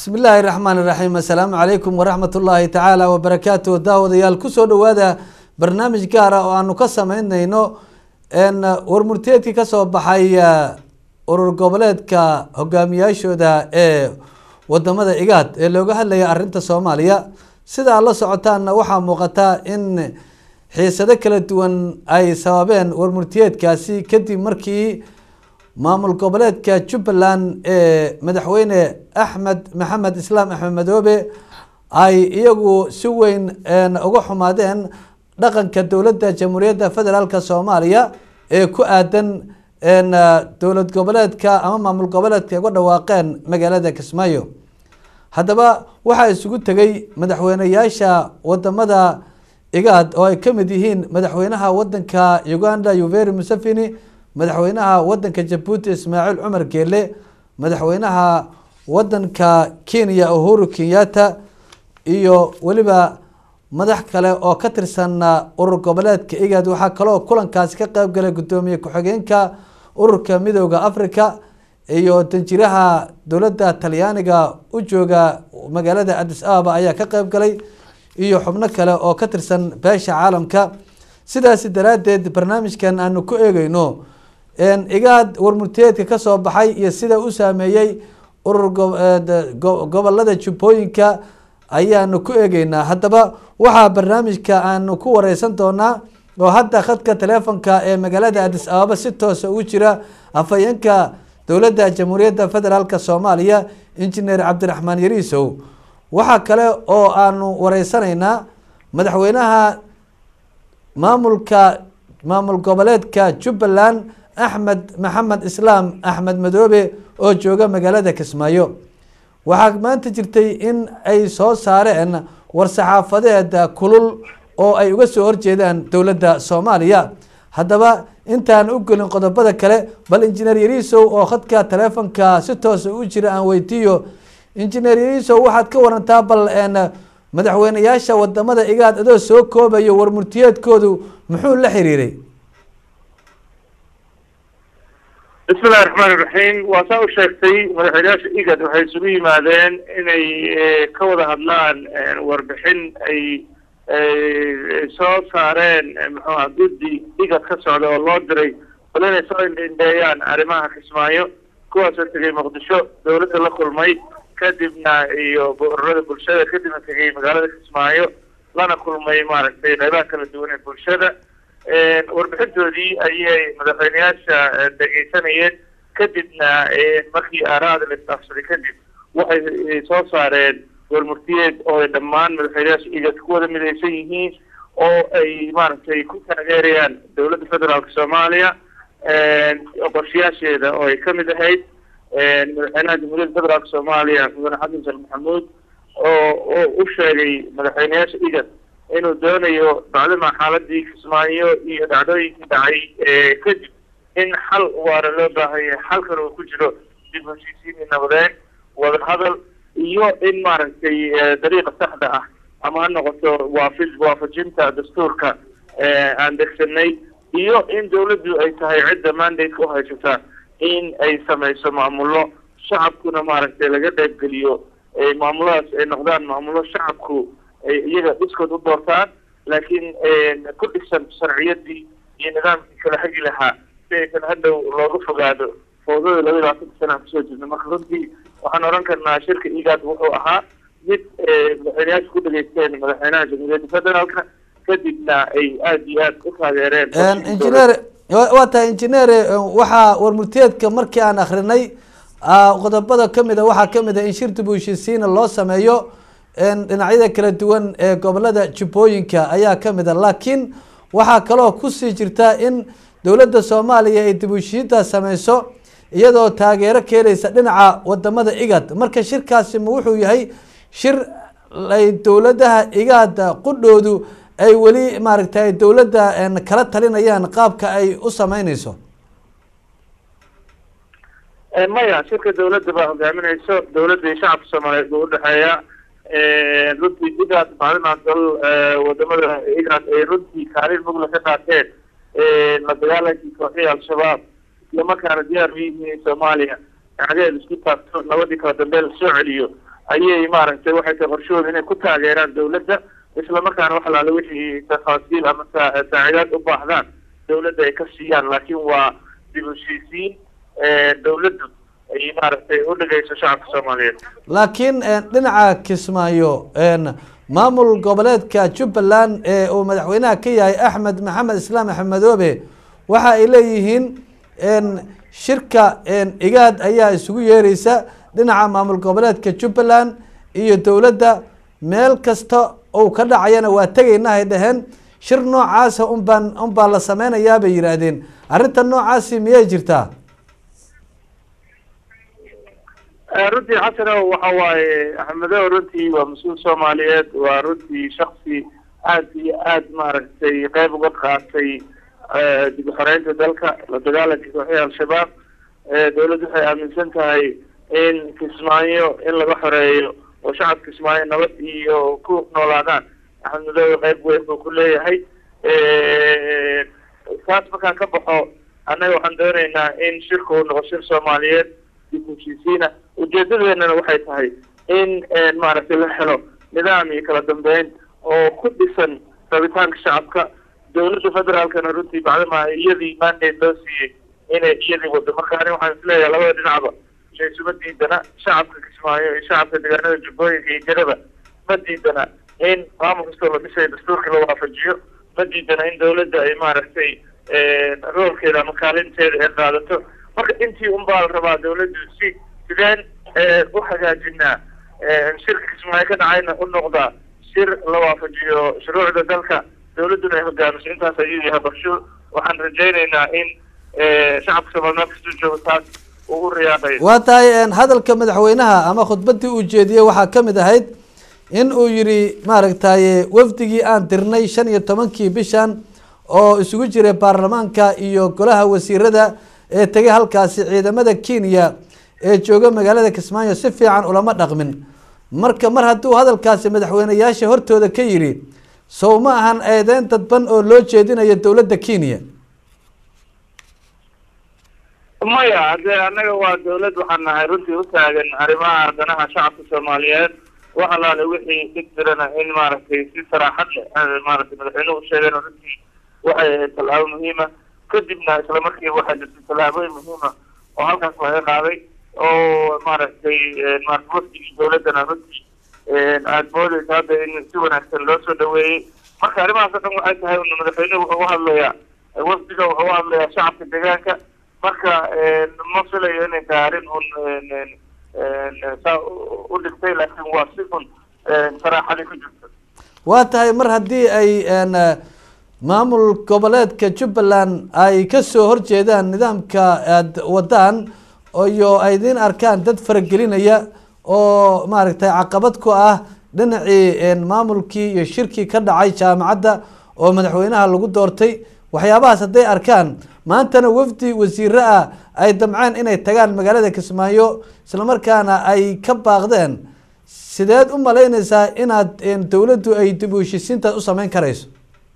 bismi illaahi raxmaan iraxiim assalaamu calaykum waraxmat ullaahi tacaala wabarakaatu daawadayaal kusoo dhawaada barnaamij gaara oo aanu ka sameynayno warmurteedkii kasoo baxay urur goboleedka hogaamiyaashooda ee wadamada igaad ee looga hadlaya arinta soomaaliya sida aad la socotaanna waxaa muuqata in xiisado kala duwan ay sababeen warmurtiyeedkaasi kadib markii maamul goboleedka jubbaland ee madaxweyne axmed maxamed islaam axmed madoobe ay iyagu si weyn uga xumaadeen dhaqanka dowladda jamhuuriyadda federaalk soomaaliya ee ku aadan dowlad goboleedka ama maamul goboleedka uga dhawaaqeen magaalada kismaayo haddaba waxaa isugu tegay madaxweyneyaasha wadamada igaad oo ay kamid yihiin madaxweynaha wadanka uganda yuveri museveni madaxweynaha wadanka jabuuti ismaaciil cumar geele madaxweynaha wadanka kenya uhuru kenyatta iyo weliba madax kale oo ka tirsan urur goboleedka igaad waxaa kaloo kulankaasi ka qeyb galay guddoomiye ku-xigeenka ururka midooda africa iyo danjiraha dowladda talyaaniga u jooga magaalada adis ababa ayaa ka qeyb galay iyo xubno kale oo ka tirsan beesha caalamka sidaasi daraadeed barnaamijkan aanu ku eegeyno igaad warmurteedka kasoo baxay iyo sida u saameeyey urur gobolada jubbooyinka ayaanu ku eegeynaa haddaba waxaa barnaamijka aanu ku wareysan doonaa oo hadda khadka teleefonka ee magaalada adis ababa si toosa ugu jira afhayeenka dowladda jamhuuriyadda federaalk soomaaliya injineer cabdiraxmaan yariisow waxaa kale oo aanu wareysanaynaa madaxweynaha maamulka maamul goboleedka jubbaland axmed maxamed islaam axmed madoobe oo jooga magaalada kismaayo waxaa maanta jirtay in ay soo saareen war-saxaafadeed kulul oo ay uga soo horjeedaan dowladda soomaaliya haddaba intaan u gelin qodobada kale bal injineer yariisow oo khadka teleefonka si toosa u jira aan weydiiyo injineer yariisow waxaad ka warantaa bal madaxweyneyaasha wadamada igaad adoo soo koobayo warmurtiyeedkoodu muxuu la xiriiray bismillahi raxmaan iraxiim waa saa u sheegtay madaxweyneyaasha igad waxay isugu yimaadeen inay ka wada hadlaan warbixin ay soo saareen muxuuha guddi igad ka socda oo loo diray bal inay soo indindheeyaan arrimaha kismaayo kuwaasoo tegay muqdisho dawladda la kulmay kadibna iyo ururada bulshada kadibna tegay magaalada kismaayo lana kulmay maaragtay qeybaha kala duwan ee bulshada warbixintoodii ayay madaxweyneyaasha dhegeysanayeen kadibna markii aaraada la isdhaafsaday kadib waxay soo saareen warmurtiyeed oo ay dhammaan madaxweyneyaasha igad ku wada midaysan yihiin oo ay maaragtay ku taageerayaan dowladda federaalka soomaaliya qorshayaasheeda oo ay kamid ahayd madaxweynaha jamhuuriyadda federaalka soomaaliya mudane xasan sheekh maxamuud oo oo u sheegay madaxweyneyaasha igad inuu doonayo bacdima xaaladii kismaayo iyo dhacdooyinkii dhacay kadib in xal waara loo baahanya xalkan uu ku jiro dib heshiisiin nabadeyn wadahadal iyo in maaragtay dariiqa saxda ah ama ha noqoto waafi waafajinta dastuurka aan degsanay iyo in dawladdu ay tahay cidda mandate u haysata in ay samayso maamulo shacabkuna maaragtay laga qeybgeliyo maamuladaas ay noqdaan maamulo shacabku ay iyaga dhiskood u doortaan laakiin ku dhisan sharciyadii iyo nidaamkii kala hagi lahaa si aysan hadhow looga fogaado fowdada laba iyo labaatanka sana aan kusoo jirno marka runtii waxaan odhan karnaa shirka igaad wuxuu ahaa mid madaxweyneyaasha ku dhageysteen madaxweynaha jamhuuriyadda federaalka kadibna ay aada iyo aada u taageereen injineer waa tahay injineer waxaa warmurtiyeedka markii aan akrinay qodobada kamid a waxaa kamid a in shir dib u heshiisiina loo sameeyo dhinacyada kala duwan ee gobolada jubbooyinka ayaa kamid a laakiin waxaa kaloo kusii jirta in dowladda soomaaliya ay dib u heshiintaas sameyso iyadoo taageero keenaysa dhinaca wadamada igad marka shirkaasi ma wuxuu yahay shir ay dowladaha igaad qudhoodu ay weli maaragtay dowladda kala talinayaan qaabka ay u sameyneyso maya shirka dawladda baa hogaaminayso dawladda iyo shacabka soomaaliyeed buu udhexeeya runtii igaad maalin dal wadamada igaad ay runtii kaalin mugla ka qaateen la dagaalankii kooxihii al-shabaab isla markaana diyaar u yihiin soomaaliya dhacdeed isku taabto nabadii kala dambe lasoo celiyo ayay maaragtay waxay tahay qorshahooda inay ku taageeraan dawladda islamarkaana wax alaale wixii tafaasiil ama saacidaad u baahdaan dawladda ay ka siiyaan laakiin waa dib u heshiisiin dawladdu ay maaragtay u dhageyso shacabka soomaaliyeed laakiin dhinaca kismaayo maamul goboleedka jubbaland ee uu madaxweynaha ka yahay axmed maxamed islaam axmedoobe waxa ay leeyihiin shirka igaad ayaa isugu yeereysa dhinaca maamul goboleedka jubbaland iyo dowladda meel kasta ou ka dhacayana waa tegayna hay dhaheen shir noocaasa unbaan unbaa la sameynayaa bay yidhaahdeen arrinta noocaasi miyay jirtaa runtii xasanow waxa waaye axmedow runtii waa mas-uul soomaaliyeed waa runtii shaksi aad iyo aad maaragtay qeyb uga qaatay dib uxoreynta dalka la dagaalanka kooxihii al-shabaab dawladdu waxay aaminsan tahay in kismaayo in laga xoreeyo oo shacabka kismaayo nabad iyo ku noolaadaan axmed madoobe qeyb weyn buu ku leeyahay taas markaan ka baxo annaga waxaan dooneynaa in shirka uu noqo shir soomaaliyeed dib heshiisiina ujeedadeennana waxay tahay in maaragtay la helo nidaam iyo kala dambeyn oo ku dhisan rabitaanka shacabka dawladda federaalkana runtii bacdama iyadii mandate loo siiyey inay iyadii wado marka ani waxaan isleeyahay labada dhinacba shaysuma diidana shacabka kismaayo iyo shacabka deegaanada jubbooyinka iyo jaraba ma diidana in maamul kastoo la dhisay dastuurkii la waafajiyo ma diidana in dawladda ay maaragtay roolkeeda ama kaalinteeda ay qaadato marka intii un baa la rabaa dawladdu si sideen u hagaajinaa shirka kismaayo ka dhacayna u noqdaa shir la waafajiyo shuruucda dalka dawladduna ay hogaamiso intaas ayuu yahay qorsho waxaan rajaynaynaa in shacabka soomaaliyeed kastuu joogo taas uu u riyaaqayo waa tahay hadalka madaxweynaha ama khudbadii uu jeediyey waxaa ka mid ahayd in uu yihi maaragtay wafdigii aan dirnay shan iyo tobankii bishan oo isugu jiray baarlamaanka iyo golaha wasiirada ee tegay halkaasi ciidamada kenya ee jooga magaalada kismaayo si fiican ulama dhaqmin marka mar hadduu hadalkaasi madaxweyneyaasha hortooda ka yidhi sow ma ahan eedeyn dadban oo loo jeedinayo dowladda kenya maya hadee annaga waa dawlad waxaan nahay runtii u taagan arrimaha danaha shacabka soomaaliyeed wax alaale wixii dhig jirana in maaragtay si saraaxad leh maaragtay madaxweynuhu u sheegeen runtii waxay ahayd tallaabo muhiima kadibna isla markiiba waxaa jirtay tallaabooyin muhiima oo halkaas laga qaaday oo maaragtay maarata wafdigii dawladdana runtii aada moodeysa hadda in si wanaagsan loo soo dhaweeyey marka arrimahaas o dhan waxay tahay un madaxweynuhu wuxuu u hadlayaa wafdiga wuxuu u hadlayaa shacabka deegaanka marka ma filayo inay tahay arrin un saa u dhigtay laakiin waa si un saraaxadi ku jirta waa tahay mar haddii ay maamul goboleedka jubbaland ay kasoo horjeedaan nidaamka aad wadaan iyo ay idin arkaan dad faragelinaya oo maaragtay caqabad ku ah dhinacii maamulkii iyo shirkii ka dhacay jaamacadda oo madaxweynaha lagu doortay waxyaabahaas hadday arkaan maantana wafdi wasiire ah ay damceen inay tagaan magaalada kismaayo islamarkaana ay ka baaqdeen sideed u malaynaysaa inaad dawladdu ay dib u heshiisiintaas u sameyn karayso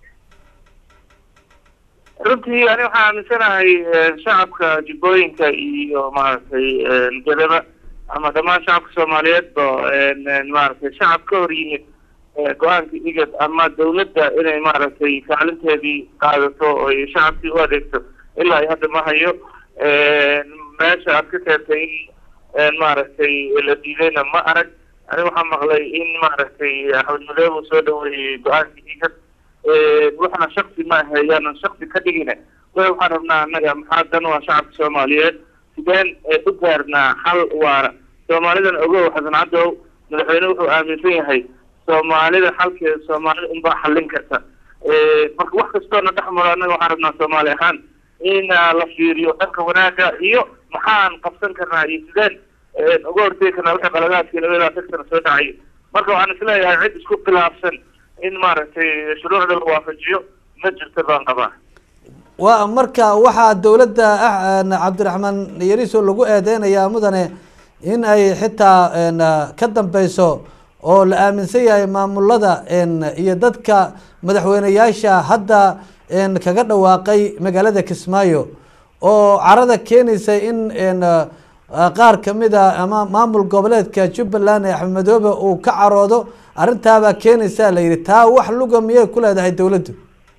runtii ani waxaan aaminsanahay shacabka jubbooyinka iyo maaragtay galaba ama dhammaan shacabka soomaaliyeedba maaragtay shacab ka hor yimid go-aanka igad ama dawladda inay maaragtay kaalinteedii qaadato oo shacabkii u adeegto ilaa hadda ma hayo meesha aad ka keentay in maaragtay la diidayna ma arag ani waxaa maqlay in maaragtay axmed madoobe uu soo dhaweeyey go-aanka igad waxna shaksi ma ahe yaanan shaksi ka dhigina way waxaan rabnaa annaga maxaa dan waa shacabka soomaaliyeed sideen u gaarnaa xal waara soomaalidan ogow xasan cadow madaxweyne wuxuu aaminsan yahay soomaalida xalkeeda soomaalida unbaa xallin karta marka wax kastoona dhex maro annaga waxaan rabnaa soomaali ahaan in la fiiriyo dhanka wanaaga iyo maxaan qabsan karnaa iyo sideen uga hortegi karnaa wixii qaladaadkii labada sectana soo dhacay marka waxaan isleeyahay cid isku khilaafsan in maaragtay shuruucda la waafajiyo ma jirto baan qabaa wa marka waxaa dawladda cabdiraxmaan yariso lagu eedeynayaa mudane in ay xitaa ka dambeyso oo la aaminsan yahay maamulada iyo dadka madaxweyneyaasha hadda kaga dhawaaqay magaalada kismaayo oo carada keenaysa in qaar kamid a ama maamul goboleedka jubbaland ee axmed madoobe uu ka caroodo arrintaabaa keenaysaa la yidhi taa wax luga miyay ku leedahay dowladdu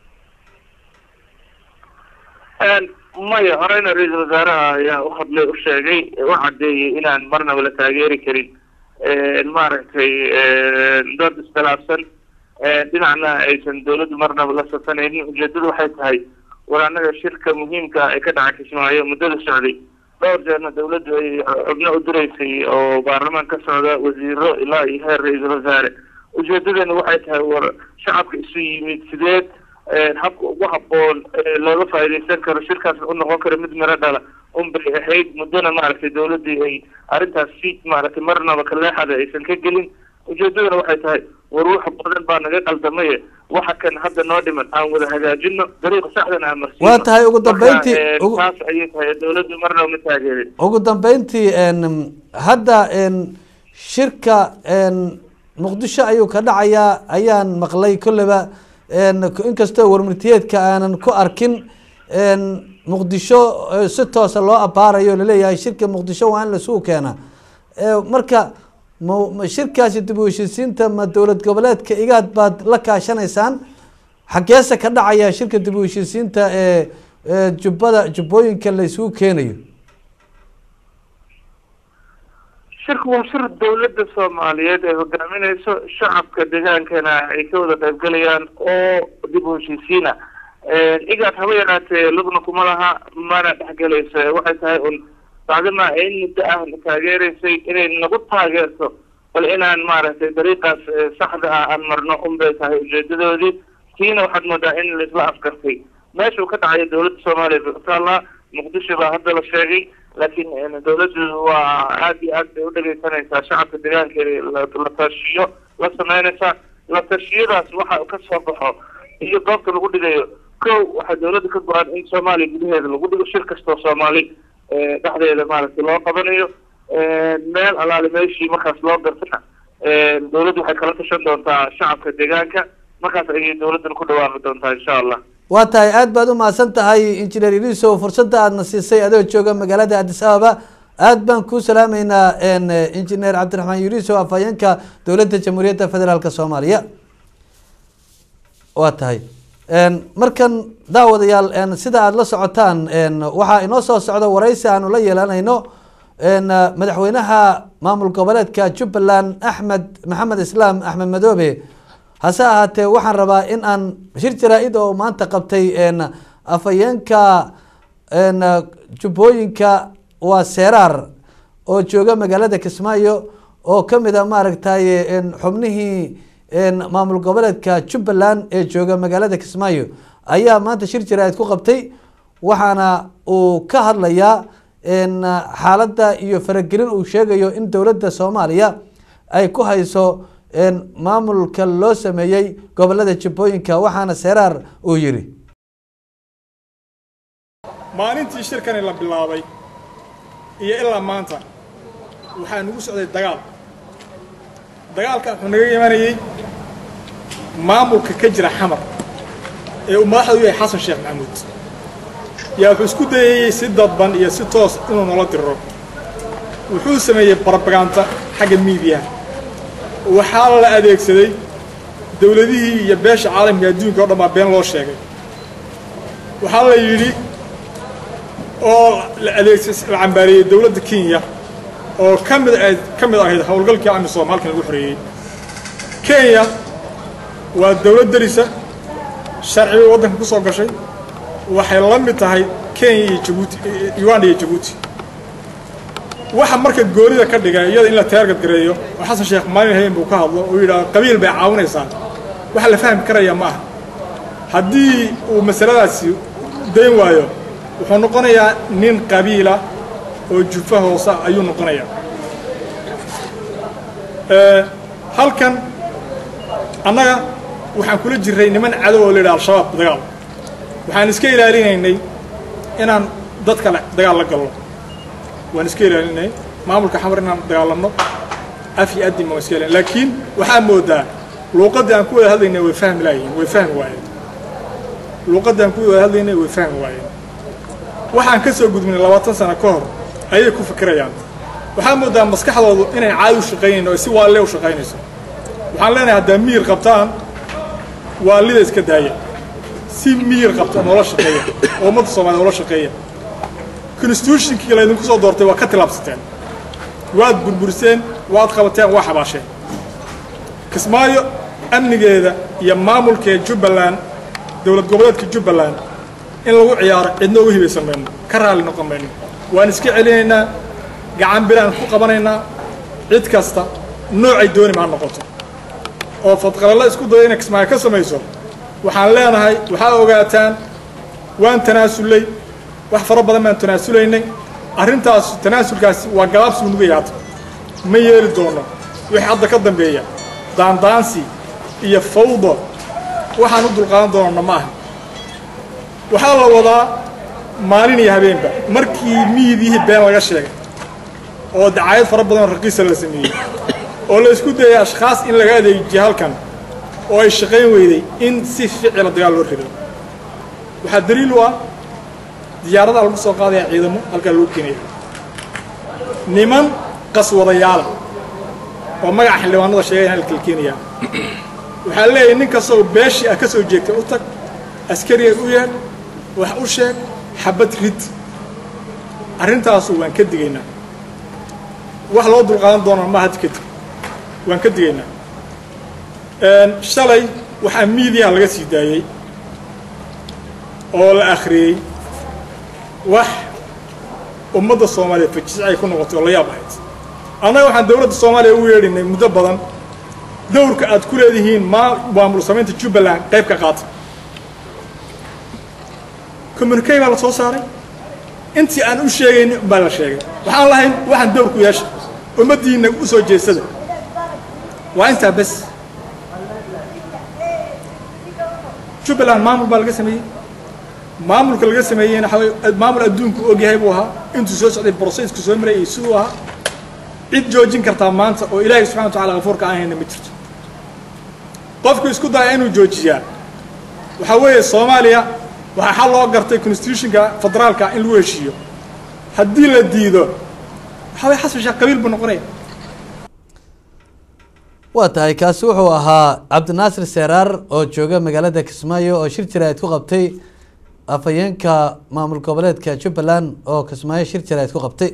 maya horeyna ra-iisul wasaaraha ayaa u hadlay u sheegay u caddeeyey inaan marnaba la taageeri karin maaragtay dood iskhilaafsan dhinacna aysan dawladdu marnaba la safanaynin ujeedadu waxay tahay war annaga shirka muhiimka ee ka dhaca kismaayo muddada socday dhowr jeerna dawladdu ay xubno u diraysay oo baarlamaan ka socda wasiiro ilaa iyo heer ra-iisul wasaare ujeedadana waxay tahay war shacabka isu yimid sideed habka ugu haboon looga faaidaysan karo shirkaasna u noqon karo mid miro dhala unbay ahayd muddona maaragtay dawladdii ay arrintaas si maaragtay marnaba kaleexada aysan ka gelin ujeedadana waxay tahay war wax badan baa naga qaldamaye waxa kan hadda noo dhiman aan wada hagaajino dariiqa saxdan aan marsiino waa tahay ugu dambeyntii taas ayay tahay dawladdu marnaba ma taageerin ugu dambeyntii hadda shirka muqdisho ayuu ka dhacayaa ayaan maqlay kolleyba inkastoo warmurtiyeedka aanan ku arkin muqdisho si toosa loo abaarayo laleeyahay shirka muqdisho waa in lasugu keenaa marka ma shirkaasi dib u heshiisiinta ma dowlad goboleedka igaad baad la kaashanaysaan xageese ka dhacaya shirka dib u heshiisiinta ee jubbada jubbooyinka la isugu keenayo shirku waa shir dawladda soomaaliyeed ay hogaaminayso shacabka deegaankana ay ka wada qaybgalayaan oo dib u heshiisiina igaad haba yaraatee lugna kuma laha mana dhexgelayso waxay tahay un bacdima in muddo ah na taageeraysay inay nagu taageerto bal inaan maaragtay dariiqaas saxda ah aan marno unbay tahay ujeedadoodii tiina waxaad moodaa in laisla afgartay meeshuu ka dhacayo dawladda soomaaliya bay utaalaa muqdisho baa hadda la sheegay laakiin dawladdu waa aad iyo aad bay u dhegeysanaysaa shacabka deegaankeeda la tashiyo la sameynaysaa la tashiyadaas waxa ka soo baxo iyo goobta lagu dhigayo ko waxaa dawladda ka go-an in soomaaliya gudaheeda lagu dhigo shir kastoo soomaali dhexdeeda maaragtay loo qabanayo meel alaale meeshii markaas loo gartana dawladdu waxay kala tashan doontaa shacabka deegaanka markaas ayay dawladdan ku dhawaaqi doontaa insha allah waa tahay aad baad umahadsan tahay injineer iliso fursadda aadna siisay adoo jooga magaalada addis ababa aad baan kuu salaameynaa injineer cabdiraxmaan yuliso afhayeenka dowladda jamhuuriyadda federaalk soomaaliya waa tahay markan daawadayaal sida aada la socotaan waxaa inoo soo socda waraysi aanu la yeelanayno madaxweynaha maamul goboleedka jubbaland axmed maxamed islaam axmed madoobe hase ahaatee waxaan rabaa in aan shir jaraa-id oo maanta qabtay afhayeenka jubbooyinka waa seeraar oo jooga magaalada kismaayo oo kamid a maaragtay xubnihii maamul goboleedka jubbaland ee jooga magaalada kismaayo ayaa maanta shir jaraa-id ku qabtay waxaana uu ka hadlayaa xaaladda iyo faragelin uu sheegayo in dowladda soomaaliya ay ku hayso maamulka loo sameeyey gobolada jubbooyinka waxaana seeraar uu yidhi maalintii shirkani la bilaabay iyo ilaa maanta waxaa nagu socday dagaal dagaalkan wuxuu naga imanayey maamulka ka jira xamar ee uu madaxda u yahay xasan sheekh maxamuud yaa wuxuu isku dayayey si dadban iyo si toos inuu nala diriro wuxuu sameeyey barabaganda xagga miidiyaha waxaa la adeegsaday dowladihii iyo beesha caalamka adduunka o dhan baa been loo sheegay waxaa la yidhi oo la adeegsa la cambaareeyey dowladda kenya oo ka mid ahayd ka mid ahayd howlgalkii amisom halkan lagu xoreeyey kenya waa dowlad derisa sharci bay waddanka ku soo gashay waxay la mid tahay kenya iyo jabuuti uganda iyo jabuuti waxa marka goonida ka dhiga iyada in la teergadgareeyo oo xasan sheekh maalin hayen buu ka hadlo oo yidhaah qabiil bay caawinaysaa waxa la fahmi karaya ma aha haddii uu masaladaasi dayn waayo wuxuu noqonayaa nin qabiila oo jufa hoosa ayuu noqonayaa halkan annaga waxaan kula jirray niman cadow oo la yidhaha al-shabaab dagaal waxaan iska ilaalinaynay inaan dad kale dagaal la galno waan iska ilaalinay maamulka xamar inaan dagaalamno af iyo adin waan iska ilaalin laakiin waxaa moodaa luuqaddii aan ku wada hadlaynay way fahmi laayihiin way fahmi waayeen luuqaddii aan ku wada hadlaynay way fahmi waayeen waxaan ka soo gudbinay labaatan sano ka hor ayay ku fikirayaan waxaa moodaa maskaxdoodu inay caadi u shaqaynayn oo si waalle u shaqaynayso waxaan leenahay haddaa miyir qabtaan waalida iska daaya si miyir qabta noola shaqeeya oo ummadda soomaliya noola shaqeeya constitutionkii laydinku soo doortay waa ka tilaabsateen waad burburiseen waad qabateen waa xabaasheen kismaayo amnigeeda iyo maamulkeeda jubbaland dowlad goboleedka jubbaland in lagu ciyaaro cidna uga hibaysan mayno ka raalli noqon mayno waan iska celinaynaa gacan biraan ku qabanaynaa cid kasta noocay doonima ha noqoto oo fadqalalla isku daya inay kismaayo ka samayso waxaan leenahay waxaa ogaataan waan tanaasullay wax fara badan baan tanaasulaynay arrintaas tanaasulkaasi waa galaabsi unuga yaata ma yeeli doono wixii hadda ka dambeeya daandaansi iyo fawdo waxaan u dulqaadan doonana ma aha waxaa la wadaa maalin iyo habeenba markii miyidihii been laga sheegay oo dacaayad fara badan oo raqiisa la sameeyey oo la isku dayay ashkhaas in laga adeejiyo halkan oo ay shaqayn weyday in si ficila dagaal loo riday waxaa daliil u ah diyaaradaha lagu soo qaadaya ciidamo halkaa lagu keenaya niman qaswadayaala oo magaca xildhibaanada sheegaya halka la keenayaa waxaa leeyahay nin kastoo beeshii ah ka soo jeegtay u tag askariga u yeedh wax u sheeg xabad rid arrintaasu waan ka digaynaa wax loo dulqaadan doona ma hadda kadib waan ka digaynaa shalay waxaa miidiyaha laga sii daayey oo la akhriyey wax ummadda soomaaliya fajis ay ku noqotay oo la yaab ahayd annaga waxaan dowladda soomaaliya ugu yeedhinay muddo badan dowrka aad ku leedihiin maa maamul samaynta jubbaland qayb ka qaata communikey baa la soo saaray intii aan u sheegayni baa la sheegay waxaan lahayn waxaan dowrku yeesha ummaddiina u soo jeesada waa intaa bes jubbaland maamul baa laga sameeyey maamulka laga sameeyeyna waxaa maamul adduunku ogyahay buu ahaa intuu soo socday brocesku soo marayay siduu ahaa cid joojin kartaa maanta oo ilaahay subxana wa tacala kafuurka aan hayna ma jirto qofku isku daya inuu joojiyaa waxaa weeye soomaaliya waxaa xal loo gartay constitutionka federaalka in lagu heshiiyo haddii la diido waxaa weye xasan sheekh qabiil buu noqonaya waa tahay kaasi wuxuu ahaa cabdinaasir seeraar oo jooga magaalada kismaayo oo shir jaraa'id ku qabtay afhayeenka maamul goboleedka jubbaland oo kismaayo shir jaraa'id ku qabtay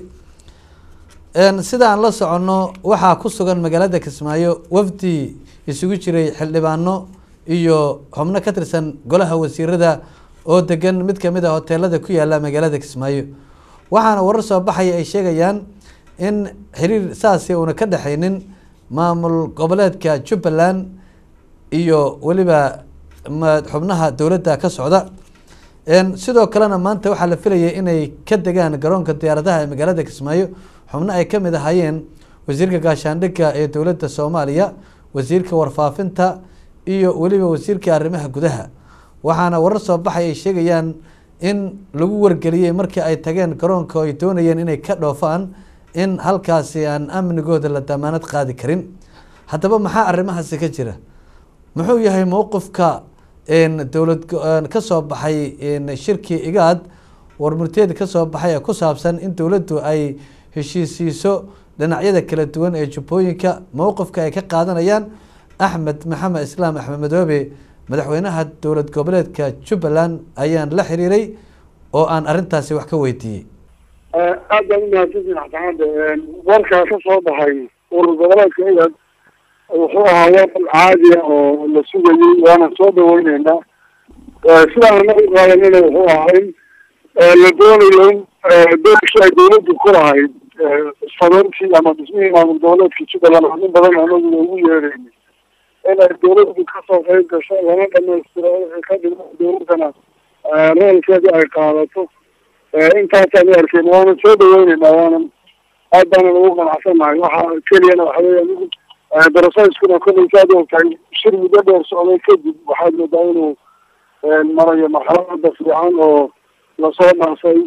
sida aan la soconno waxaa ku sugan magaalada kismaayo wafdi isugu jiray xildhibaano iyo xubno ka tirsan golaha wasiirada oo degan mid kamid a hoteelada ku yaala magaalada kismaayo waxaana warar soo baxaya ay sheegayaan in xiriir saasi uuna ka dhexaynin maamul goboleedka jubbaland iyo weliba xubnaha dowladda ka socda sidoo kalena maanta waxaa la filayay inay ka degaan garoonka diyaaradaha ee magaalada kismaayo xubno ay kamid ahaayeen wasiirka gaashaandhigga ee dowladda soomaaliya wasiirka warfaafinta iyo weliba wasiirka arrimaha gudaha waxaana warar soo baxay ay sheegayaan in lagu wargeliyey markii ay tageen garoonka oo ay doonayeen inay ka dhoofaan in halkaasi aan amnigooda la damaanad qaadi karin haddaba maxaa arrimahaasi ka jira muxuu yahay mowqifka dowlad kasoo baxay shirkii igaad warmurteed kasoo baxay ee ku saabsan in dowladdu ay heshiisiiso dhinacyada kala duwan ee jubbooyinka mowqifka ay ka qaadanayaan axmed maxamed islaam axmed madoobe madaxweynaha dowlad goboleedka jubbaland ayaan la xiriiray oo aan arrintaasi wax ka weydiiyey aad baan umahadsantihin xasaxaada warkaa ka soo baxay urur goboleedka igad wuxuu ahaa war caadiya oo la sugayey waana soo dhaweyneynaa sidaan anaga u qaadanina wuxuu ahaa in la doonayo in doorkii ay dawladdu ku lahayd sabeyntii ama dhismihii maamul goboleedka jubbaland oo in badan anagu ugu yeerayna in ay dawladdu kasoo qeyb gasho lana dhamaystiro wixii ka dhima dawladdana roolkeedii ay qaadato intaasaan u arkeen waana soo dhaweyneynaa waana aad baanan ugu qanacsanahay waxa keliyana waxa weya anigu darasaiskuna kollay saad ogtahay shir muddo dheer socday kadib waxaad moodaa inuu marayo marxalada fiican oo lasoo dhaafay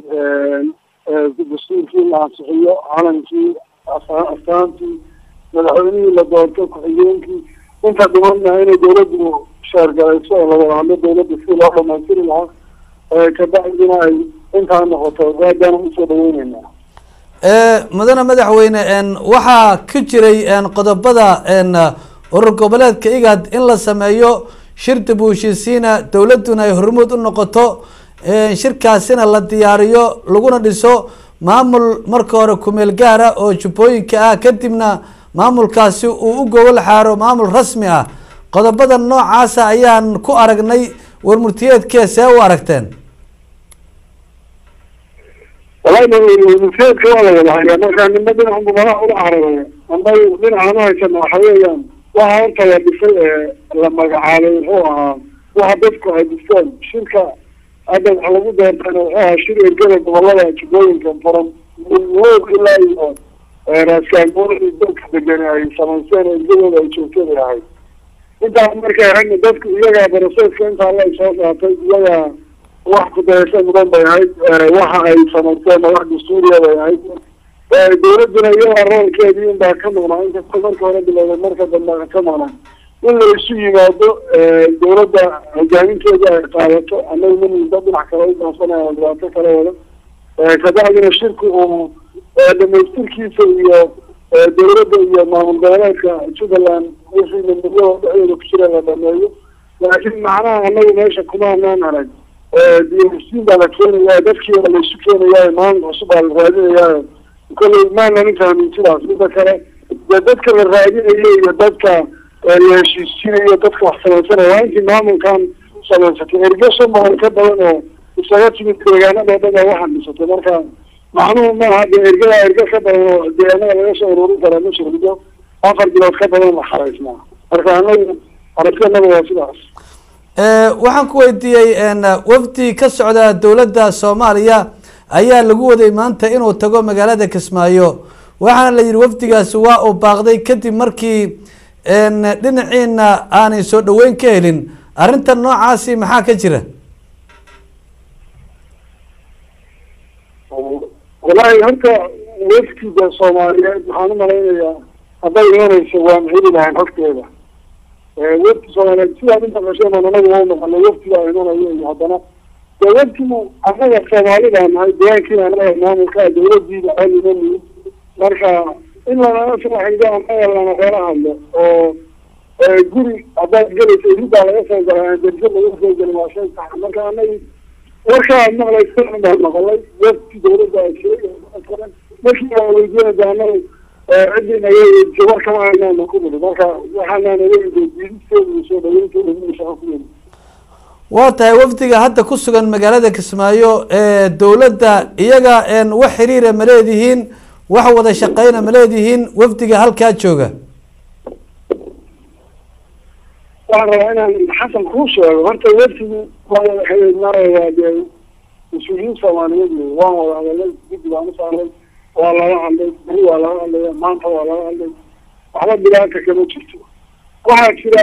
dastuurkii la ansixiyo calankii astaantii madaxweynihii la doorto ku-xigeenkii inta dhimanna inay dawladdu sheergalayso oo lawada hadlo dawladda si loo dhamaystiri lahaa kabacdina ay intaa noqoto aadbaana usoo dhaweyneynaa mudane madaxweyne waxaa ku jiray qodobada urur goboleedka igad in la sameeyo shir dib u heshiisiina dowladuna ay hormuud u noqoto shirkaasina la diyaariyo laguna dhiso maamul marka hore kumeel gaara oo jubbooyinka ah kadibna maamulkaasi uu u gogol xaaro maamul rasmi ah qodobada noocaasa ayaan ku aragnay warmurtiyeedkee see u aragteen wallahi murtiyeedka waa la wada hayaa markaa nima dhinacanbu madax ula cararaya amba dhinacan u haysana waxa weeyaan waxa horta la dhisay ee la magacaabay wuxuu ahaa waxa dadku ay dhisteen shirka hadda waxa lagu doortana wuxuu ahaa shir ergada gobolada jubbooyinka furan woog ilaa iyo raaskaangoolii dadka degani ay samaysteen ergadooda ay joogteen ay ahayd intaas markay ahayna dadku iyagaa baraseedka intaa la soo qaatay iyagaa wax kudayasho mudan bay ahayd waxa ay samaysteen wax dastuuriya bay ahayd dawladuna iyagaa roolkeedii unbaa ka maqnaa inkasta marka hore bilowday marka dambe ka maqnaa in la isu yimaado dawladda hogaaminteeda ay qaadato annaga manida dhinac kale u daansanaya dhibaato kala wada kabacdina shirku uu dhamaystirkiisa iyo dawladda iyo maamul goboleedka jubbaland wixii nabadgelyada dhexdooda ku jira la dhameeyo laakiin macnaha annaga meesha kuma anaan arag diyasiin baa la keenaya dadkii baa laisu keenaya maamul cusub baa la raadinaya kolley maanan fahmin sidaas mida kale dee dadka la raadinayo iyo dadka la heshiisiinayo dadka wax samaysanaya waa intii maamulkan samaysatay erge shan boqol ka badan oo isaga timid deegaanada o dhan baa waxaan dhisatay marka macnuhu maaha de ergada erge ka badan oo deegaanada laga soo ururin karaa ma jiro mido afar bilood ka badan la xaraysnaa marka anagu aragteenada waa sidaas waxaan ku weydiiyey wafdi ka socda dowladda soomaaliya ayaa lagu waday maanta inuu tago magaalada kismaayo waxaana la yihi wafdigaasi waa uu baaqday kadib markii dhinaciina aanay soo dhaweyn ka helin arrinta noocaasi maxaa ka jira wallahi horta wafdiga soomaaliyeed waxaan umalaynayaa hadday imanayso waan heli lahayn xogteeda wafdi soomaaliyeed sidaad inta qasheen aan anagu waa noqonay wafdigaa imanayo iyo haddana dee wafdigu annaga soomaalida nahay deegaankiina anaga maamulka dawladiida xolina niid marka in lanala soo xigdo annaga lana kala hadlo oo guri haddaad gelaysa iridaa laga soo galay derjo laga soo gelin waa shay sax marka anagi warkaa aad maqlaysa baan maqlay wafdi dawladda ay sheegay markii waa weydiinaysa annaga ciddii naga weydiisay war kama haynaana ku niri marka waxaanaan adeegi diidisteeda iyo soo dhaweynteeda iyo shaqo ku yiri waa tahay wafdiga hadda ku sugan magaalada kismaayo dowladda iyaga wax xiriira ma leedihiin wax wada shaqeyna ma leedihiin wafdiga halkaa jooga waxaan rabaa inaan xasan kuu sheego horta wafdigu waa wada xiriir maraya dee mas-uuliyiin soomaaliyeed wey waan wada hadalay guddi baan usaaray waa laga hadlay beri waa laga hadlaya maanta waa laga hadlay waxba bilaanta kama jirto waxaa jira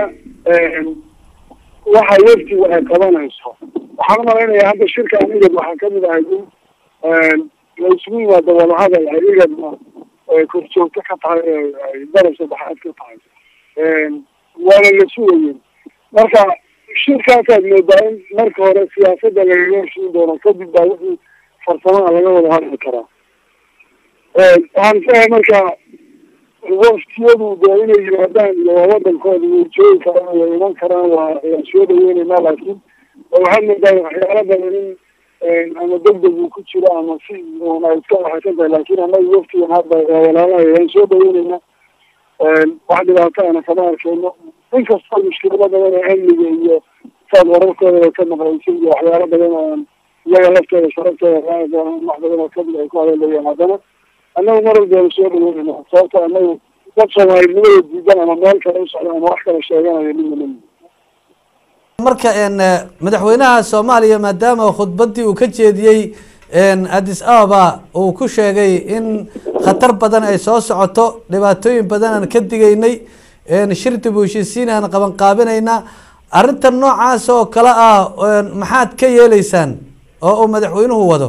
waxa wafdigu ay qabanayso waxaan umalaynayaa hadda shirka igad waxaa kamid ahay in la isugu yimaado wadahadal ay igadna korjoogto ka tahay ay darab saddexaad ka tahay waana la sugayeen marka shirkaasaad moodaa in marka hore siyaasada lagaga heshiin doono kadib baa wixii farsamada laga wada hadli karaa waxaan filahay marka waftiyadu dee inay yimaadaan iyo waa wadankooda way joogi karaan way iman karaan waa waan soo dhaweyneynaa laakiin waxaad moodaa waxyaala badan in ama degdeg uu ku jiro ama si un ay iska waxaysan tahay laakiin annaga waftigan hadda waa walaalahay waan soo dhaweyneynaa wax dhibaato ana kama arkeyno inkastoo mushkilado badan oo amniga iyo saad wararkooda ka maqlaysa iyo waxyaalo badan oo aan iyaga laftooda sharabtooda raai doonaan wax badan oo kamid ay ku hadaleeyaan haddana annagu mar walba waan soo dhaweynayna sababto annagu dad soomaalinimada diidan ama meel kale u socda ama wax kala sheeganayo midna marka madaxweynaha soomaaliya maadaama khudbadii uu ka jeediyey addis ababa uu ku sheegay in khatar badan ay soo socoto dhibaatooyin badan aan ka digaynay shir dib u heshiisiin aan qaban qaabinayna arrinta noocaas oo kale ah maxaad ka yeeleysaan oo uu madaxweynuhu wado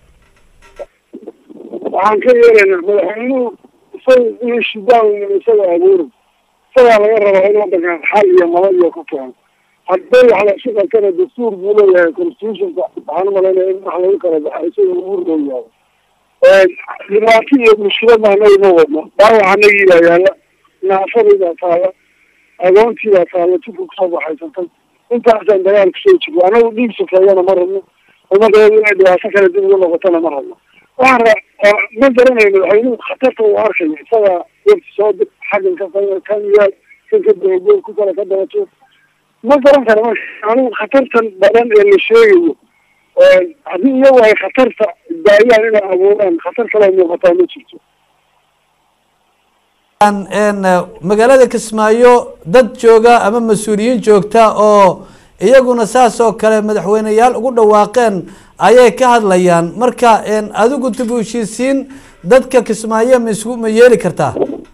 waxaan ka yeelaynaa madaxweynuhu isaga in shidaan isaga abuuri isagaa laga rabaa in wadankan xal iyo nabad iyo ku keeno hadday wax lasu qabtana dastuur buu leeyahay constitutionka waxaan umalaynaya in wax lagu kala baxa isaga ugu leeyahay dhibaato iyo mushkilada anaga ma wadno dhaawac anagii baa yaala naafadii baa taala agoontii baa taala tuka kusoo baxaysatay intaasaan dagaal kusoo jirno anagu dhiig sufeeyana ma rabno umadeedu inay dhibaato kale dib ugu noqotona ma rabno waxaan ra ma garanayo madaxweynuhu khatarta uu arkayo isaga wafti soo dir xaggan ka kan yaal kan ka dabagool ku kale ka dabato ma garan kara marka anigu khatartan badan ee la sheegayo haddii iyagu ay khatarta daayaan inay abuuraan khatar kale muuqataa ma jirto magaalada kismaayo dad jooga ama mas-uuliyiin joogta oo iyaguna saas oo kale madaxweyneyaal ugu dhawaaqeen ayay ka hadlayaan marka adigu dib u heshiisiin dadka kismaayo ma isku ma yeeli kartaa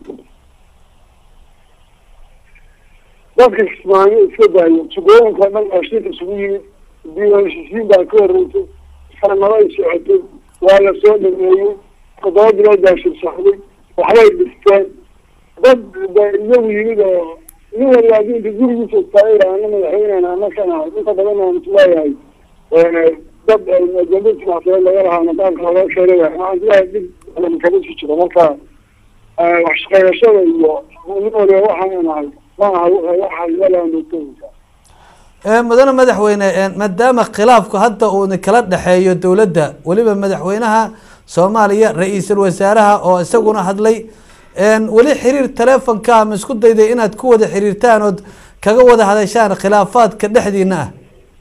dadka kismaayo iska daayo jugooyinka dhan oo shirka isugu yimid diiwaan heshiisiin baa ka horeysay sanado ay socotay waa la soo dhameeyey toddoba bilood baa shir socday waxbay dhisteen dad ba iyagu yimid oo nin waliba haddii inta gurigiisa istaagay ana madaxweynena anakana inta badan aan isleeyahay dad ajenda sinaasadeed laga lahaa nidaamka laga keenay waxaan isleeyahay dhib badan kaga sii jiro marka wax shaqeeyashada iyo nin waliba waxaan nahay ma aha waxa yalaandoogtooyinka mudane madaxweyne maadaama khilaafku hadda uuna kala dhexeeyo dowladda weliba madaxweynaha soomaaliya ra-iisul wasaaraha oo isaguna hadlay weli xiriir telefonka ma isku dayday inaad ku wada xiriirtaan ood kaga wada hadashaan khilaafaadka dhexdiina ah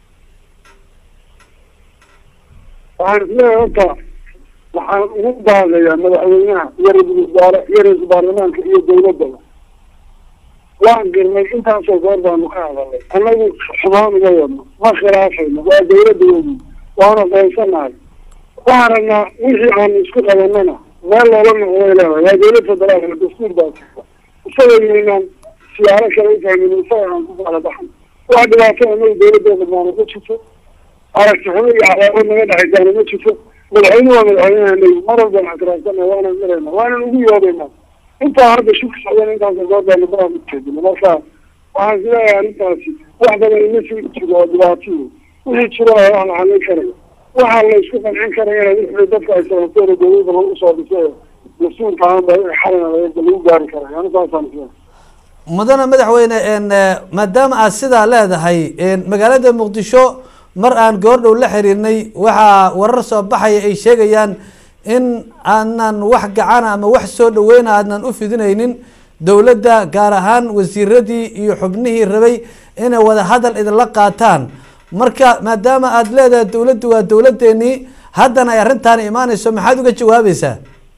waxaan isleeyahay horta waxaan ugu baaqayaa madaxweynaha iyo ra-isul wasaare iyo ra-isul baarlamaanka iyo dawladaba waan girnay intaasoo goor baanu ka hadalnay annagu xumaan uma wadno ma khilaafayno waa dawladdaweedi waana qoonsanahay waxaan rabnaa wixii aanu isku qabanana meel loola noqday leedahay waa dawlad federaalka dastuur baa jirta isaga yaynaan siyaaro kale ufahmin isaga aan ku kala baxno wax dhibaato anagu dawladdeeda maana ma jirto aragti xumo iyo cadaabad naga dhexaysaana ma jirto madaxweyne waa madaxweynehanagi mar walbaan ictiraafsana waanan marayna waanan ugu yoobayna intaa hadda shirka socdana intaasa goor baanu ka jeedina marka waxaan isleeyahay arrintaasi wax badan ima sii jiro oo dhibaatiyo wixii jiro wax la xalin karayo waxaa la isku qancin karayana wixii dadka ay sabateena dawladda lagu soo dhisay mas-uulka ahanba xalina lagu gaari karayo anisaasaan isleeyahay mudane madaxweyne maadaama aad sidaa leedahay magaalada muqdisho mar aan goordhow la xiriirnay waxaa warar soo baxaya ay sheegayaan in aanan wax gacana ama wax soo dhaweyna aadnan u fidinaynin dowladda gaar ahaan wasiiradii iyo xubnihii rabay inay wada hadal idinla qaataan marka maadaama aada leedahay dowladdu waa dowladeenii haddana ay arrintaani imaaneyso maxaad uga jawaabaysaa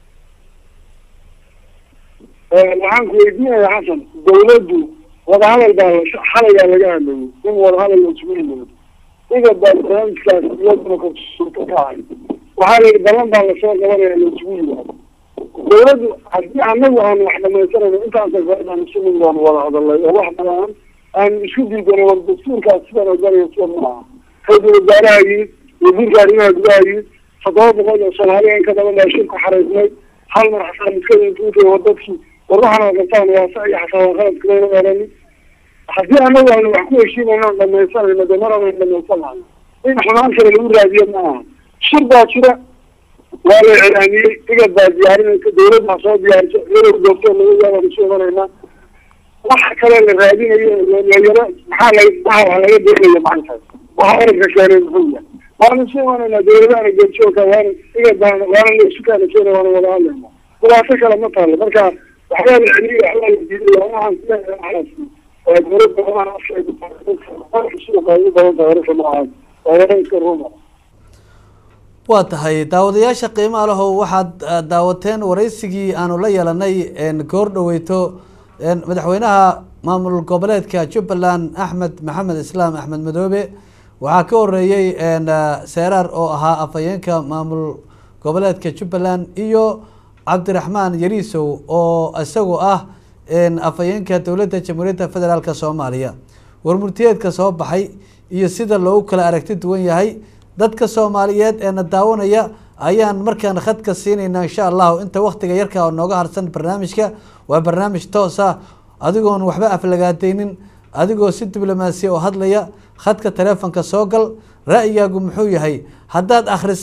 waxaan ku weydiinaya xasan dawladdu wadahadal baa xalayaa laga hadlayay in wadahadal la isugu yimaado iga baa barnaamijkaas iyaduna korsuuta ka ahay waxaa la yidhi ballan baa lasoo qabanaya la isugu yimaado dawladdu haddii anagu aanu wax dhamaysanayno intaasa goordaan isugu baanu wada hadalnay oo wax badan aanu isku diidanay war dastuurkaas sidan oganaya sida ma aha ra-isul wasaaraha yimid wasiirka arrimaha gudaha yimid toddoba boqol oo soomaaliya in ka badan baa shirku xaraysnay hal mar xataa miskadintuutay war dadkii war waxaana qabtaan waa sax iyo xataa waa khaladka mayna orani haddii anagu aanu wax ku heshiinayno on dhamaysanayno dee mar anan dhamaysanayo in xumaan kale lagu raadiyo ma aha shir baa jira waa la iclaamiyey igad baa diyaarinaysa dawlad baa soo diyaarisa iyadoo joogto laga kusu imanaynaa waxa kale la raadinayo yaro maxaa la waxa wax laga doonayo macantaas waxa oranka keenay muxuu yahay waanu isu imanaynaa dawladahana geerjoogka waana igad baan waana la isu kaana keena waana wada hadlaynaa dhibaato kale ma taalo marka waxbaa la celiyey waxbaa la diiday waxaan sileeyahay waa dawladda waaan suuqa ugu badan tahay wararka noocaas waa wara iska ruma waa tahay daawadayaasha qiimaha lehow waxaad daawateen wareysigii aanu la yeelanay goor dhaweyto madaxweynaha maamul goboleedka jubbaland axmed maxamed islaam axmed madoobe waxaa ka horeeyey seeraar oo ahaa afhayeenka maamul goboleedka jubbaland iyo cabdiraxmaan yariisow oo isagu ah afhayeenka dowladda jamhuuriyadda federaalk soomaaliya warmurtiyeedka soo baxay iyo sida loogu kala aragti duwan yahay dadka soomaaliyeed ee na daawanaya ayaan markaan khadka siinayna insha allahu inta waktiga yarka oo nooga harsan barnaamijka waa barnaamij toosa adigoon waxba aflagaadeynin adigoo si diblomaasiya oo hadlaya khadka taleefonka soo gal ra-yigaagu muxuu yahay haddaad akhrisay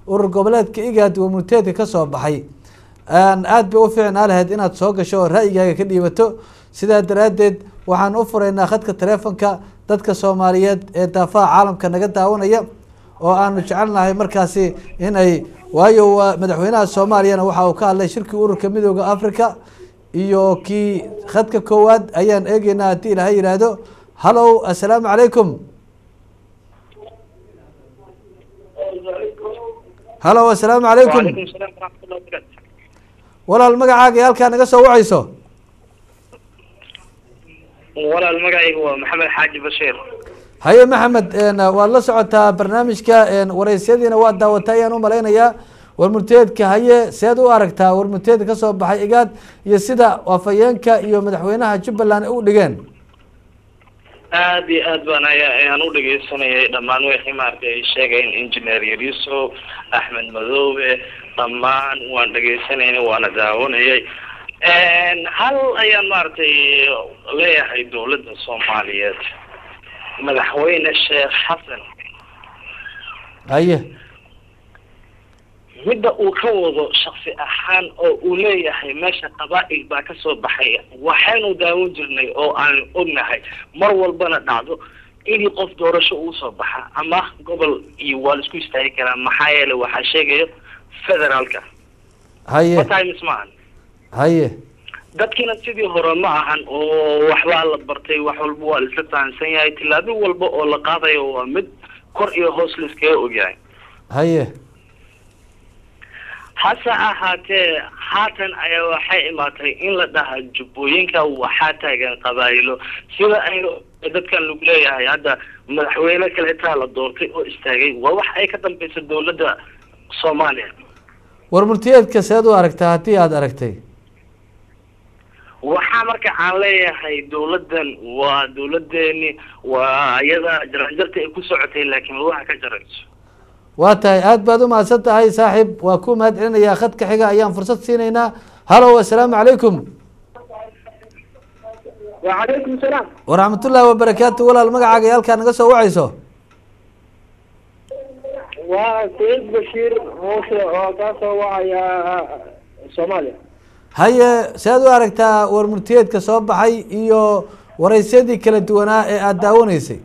urur goboleedka igad warmurteedka kasoo baxay aada bay u fiicnaa lahayd inaad soo gasho oo ra-yigaaga ka dhiibato sidaa daraaddeed waxaan u furaynaa khadka teleefonka dadka soomaaliyeed ee daafaha caalamka naga daawanaya oo aanu jecelnahay markaasi in ay waayo waa madaxweynaha soomaaliyana waxa uu ka hadlay shirkii ururka midooda africa iyo kii khadka koowaad ayaan eegeynaa haddii ilahay yidhaahdo hallow assalaamu calaykum hallow assalaamu calaykum وعليكم السلام ورحمة الله وبركاته walaal magacaaga iyo halkaa naga soo wacayso walaal magacaygu waa maxamed xaaji bashiir haye maxamed waad la socotaa barnaamijka wareysyadiina waa daawata ayaan umalaynayaa warmurteedka haye seed u aragtaa warmurteedka kasoo baxay igaad iyo sida waafayeenka iyo madaxweynaha jubbaland ay u dhigeen aad iyo aad baan aya ayaan u dhegeysanayay dhammaan wixii maaragtay ay sheegeen engineer yariso axmed madoobe dhammaan waan dhegeysanayna waana daawanayay hal ayaan maaragtay leeyahay dowladda soomaaliyeed madaxweyne sheekh xasan haye midda uu ka wado shaksi ahaan oo uu leeyahay meesha qabaa-il baa kasoo baxay waxaynu daawan jirnay oo aan ognahay mar walbana dhacdo inii qof doorasho uu soo baxa ama gobol iyo waa la isku istaagi karaa maxaa yeelay waxaa sheegayo federaalka haye times maahan haye dadkiina sidii hore ma ahan oo waxbaa la bartay wax walba waa la isla fahamsan yahay tillaabo walba oo la qaadayo waa mid kor iyo hoos la iskaga ogyahay haye hase ahaatee haatan ayaa waxay imaatay in la dhahaa jubbooyinka waxaa taagan qabaayilo sida aynu dadkan lagu leeyahay hadda madaxweyne kaleetaa la doortay oo istaagay waa wax ay ka dambeysa dowladda soomaaliya warmurtiyeedka seed u aragtaa haddii aada aragtay waxaa marka aan leeyahay dowladdan waa dowladeeni waa iyada jaranjarta ay ku socotay laakiin lugaha ka jarayso waa tahay aada baad u mahadsan tahay saaxiib waa ku mahad celinayaa khadka xiga ayaan fursad siinaynaa hallow assalaamu calaykum وعليكم السلام waraxmatullaahi wabarakaatu walaal magacaaga iyo halkaa naga soo wacayso وسعيد بشير موسى وكاسو وعيا صوماليا haye sead u aragtaa warmurtiyeedka soo baxay iyo wareysyadii kala duwanaa ee aada daawanaysay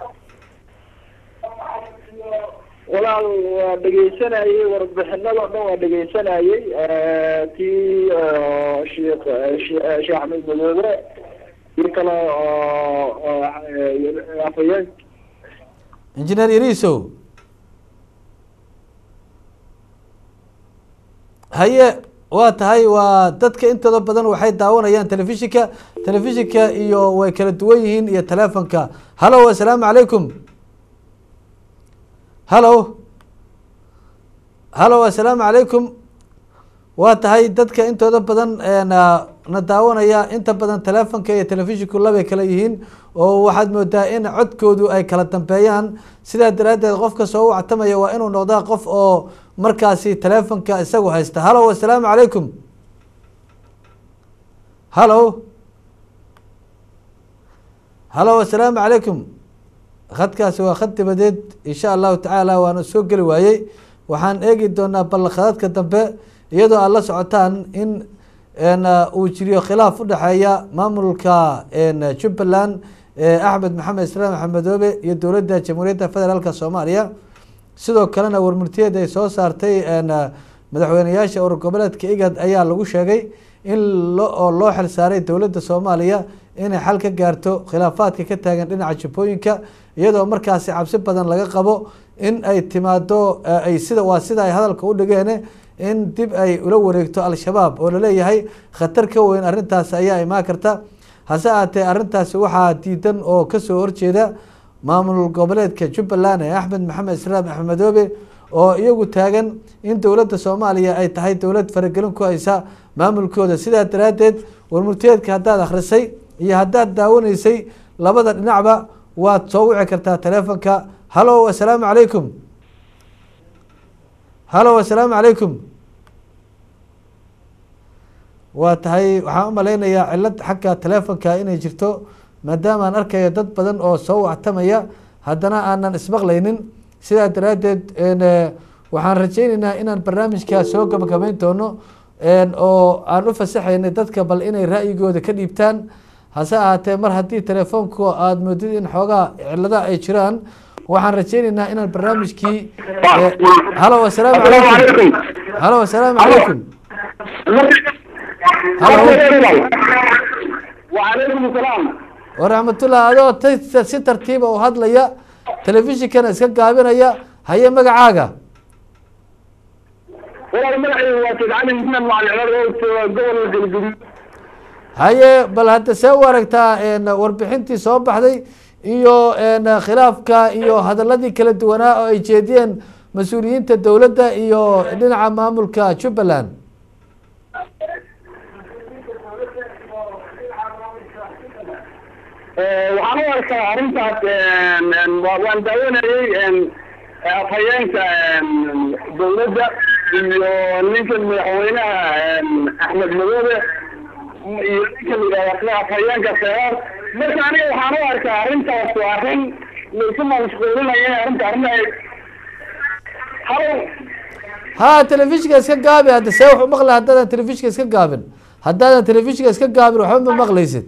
walaal waa dhegeysanayay warbixinada o dhan waa dhegeysanayay tii sheekh sheekh axmed madoobe tii kale oo afhayeen engineer yarisow haye waa tahay waa dadka intooda badan waxay daawanayaan telefishinka telefishinka iyo way kala duwan yihiin iyo telefonka hallow assalaamu calaykum hallow hallow assalaamu calaykum waa tahay dadka intooda badan na na daawanaya inta badan telefonka iyo telefishinku labay kala yihiin oo waxaad moodaa in codkoodu ay kala dambeeyaan sidaa daraaddeed qofka soo wactamaya waa inuu noqdaa qof oo markaasi telefonka isagu haysta hallow assalaamu calaykum hallow hallow assalaamu calaykum khadkaasi waa khad dibadeed insha allahu tacaala waana soo geli waayey waxaan eegi doonaa ballanqadadka dambe iyadoo aad la socotaan in uu jiriyo khilaaf udhexeeya maamulka jubbaland axmed maxamed islaam axmedoobe iyo dowladda jamhuuriyadda federaalk soomaaliya sidoo kalena warmurtiyeed ay soo saartay madaxweyneyaasha urur goboleedka igad ayaa lagu sheegay in oo loo xil saaray dowladda soomaaliya inay xal ka gaarto khilaafaadka ka taagan dhinaca jubbooyinka iyadoo markaasi cabsi badan laga qabo in ay timaado ay sida waa sida ay hadalka u dhigeen in dib ay ula wareegto al-shabaab oo laleeyahay khatar ka weyn arrintaas ayaa imaan karta hase ahaatee arrintaasi waxaa diidan oo kasoo horjeeda maamul goboleedka jubbaland ee axmed maxamed islaam axmedoobe oo iyagu taagan in dowladda soomaaliya ay tahay dowlad faragelin ku haysa maamulkooda sidaa daraaddeed warmurteedka haddaad akhrisay iyo haddaad daawanaysay labada dhinacba waad soo wici kartaa telefonka hallow assalaamu calaykum hallow assalaamu calaykum waa tahay waxaan umalaynayaa cilad xagga telefonka inay jirto maadaama aan arkayo dad badan oo soo wactamaya haddana aanan ismaqlaynin sidaa daraaddeed waxaan rajeyneynaa inaan barnaamijkaa soo gabagabeyn doono oo aan u fasaxaynay dadka bal inay ra'yigooda ka dhiibtaan hase ahaatee mar haddii telefoonku aada moodid in xoogaa cilada ay jiraan waxaan rajeyneynaa inaan barnaamijkii halo asalaamu calaykum halo asalaamu calaykum halo وعليكم السلام waraxmatullah adoo t si tartiiba u hadlaya telefishinkana iska gaabinaya haye magacaaga والله مدحي وتدعي من مع العراق قبل الجلجلي haye bal hadda see u aragtaa warbixintii soo baxday iyo khilaafka iyo hadaladii kala duwanaa oo ay jeediyeen mas-uuliyiinta dowladda iyo dhinaca maamulka jubbaland waxaan u arkaa arrintaas waan daawanayay afhayeenka dowladda iyo ninka madaxweynaha axmed madoobe iyo ninka layidhahda afhayeenka seeraar marka aniga waxaan u arkaa arrintaas waa arrin laisu mashquulinaya arrinta arrin ay halo ha telefishinka iska gaabi hadda see wax u maqla haddaadan telefishinka iska gaabin haddaadan telefishinka iska gaabin waxba ma maqlaysid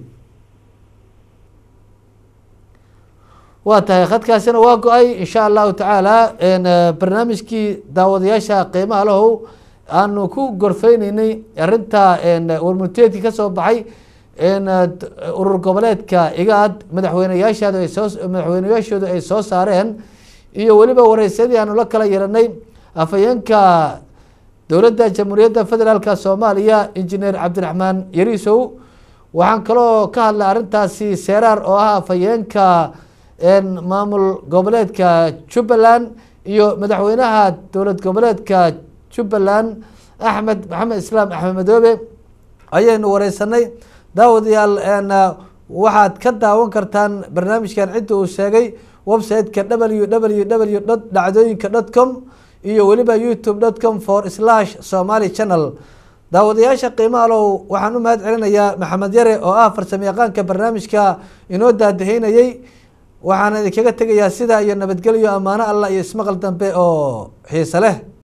waa tahay khadkaasina waa go-ay insha allahu tacaala barnaamijkii daawadayaasha qiimaha lahow aanu ku gorfeyneynay arinta warmurteedkii kasoo baxay urur goboleedka igaad madaxweyneyaashaadu ay soo madaxweyneyaashoodu ay soo saareen iyo weliba wareysyadii aanu la kala yeelanay afhayeenka dowladda jamhuuriyadda federaalka soomaaliya injineer cabdiraxmaan yariisow waxaan kaloo ka hadlay arrintaasi seeraar oo ah afhayeenka maamul goboleedka jubbaland iyo madaxweynaha dowlad goboleedka jubbaland axmed maxamed islaam axmed madoobe ayaynu wareysanay daawadayaal waxaad ka daawan kartaan barnaamijkan cidda uu sheegay website-ka w w w dot dhacdooyinka dot com iyo weliba youtube dot com for slash somaly channel daawadayaasha qiimaha low waxaan u mahad celinayaa maxamed yare oo ah farsamo yaqaanka barnaamijka inoo daadaheynayey waxaana idinkaga tegayaa sidaa iyo nabadgelyo ammaano allah iyo ismaqal dambe oo xiise leh